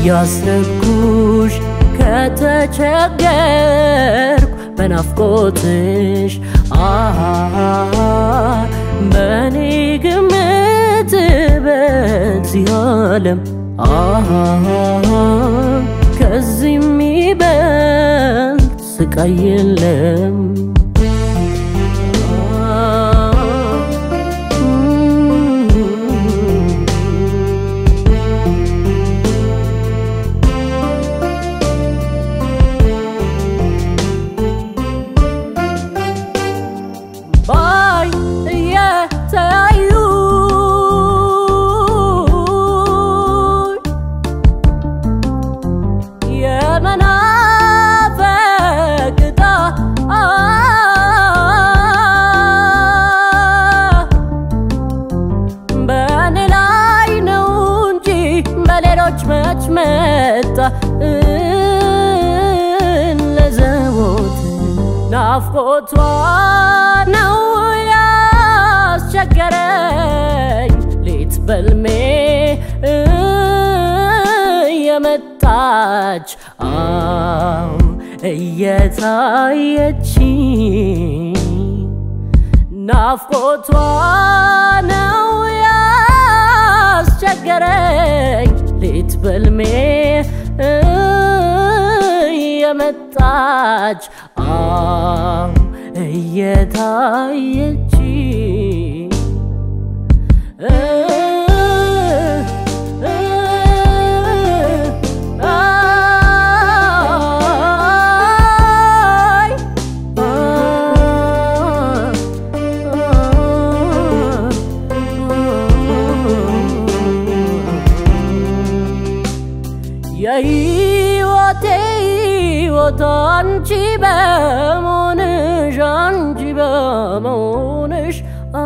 እያሰብኩሽ ከተቸገርኩ በናፍቆትሽ አሃ በእኔ ግምት በዚህ ዓለም አሃ ከዚህ የሚበልጥ ስቃይ የለም። ባይ እየተያዩ የመናፈቅ ዕጣ በእኔ ላይ ነው እንጂ በሌሎች መች መጣ ለዘቦት ናፍቆቷ ነው ያስቸገረኝ ሌት በልሜ የመጣች አው እየታየች ናፍቆቷ ነው ያስቸገረኝ ሌት በልሜ የመጣች አው እየታየች የህይወቴ ህይወት አንቺ በመሆንሽ አንቺ በመሆንሽ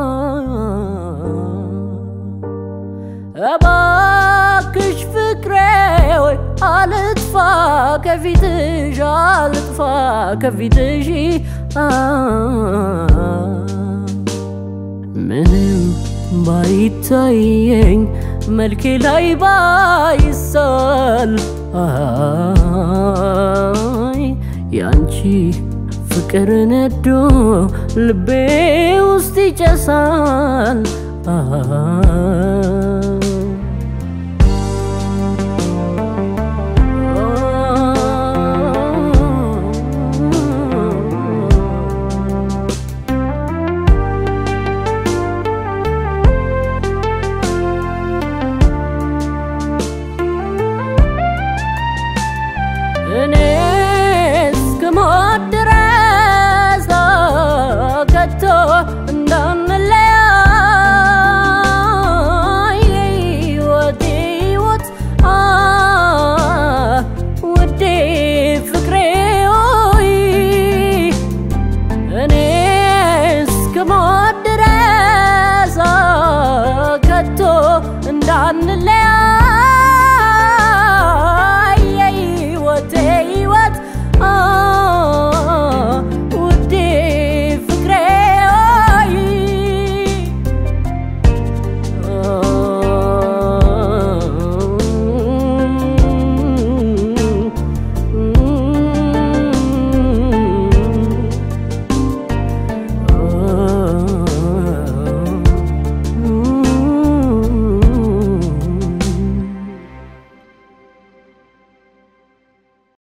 እባክሽ ፍቅሬ ወይ አልጥፋ ከፊትሽ አልጥፋ ከፊትሽ ምንም ባይታየኝ መልኬ ላይ ባይሳል አይ ያንቺ ፍቅር ነዶ ልቤ ውስጥ ይጨሳል አይ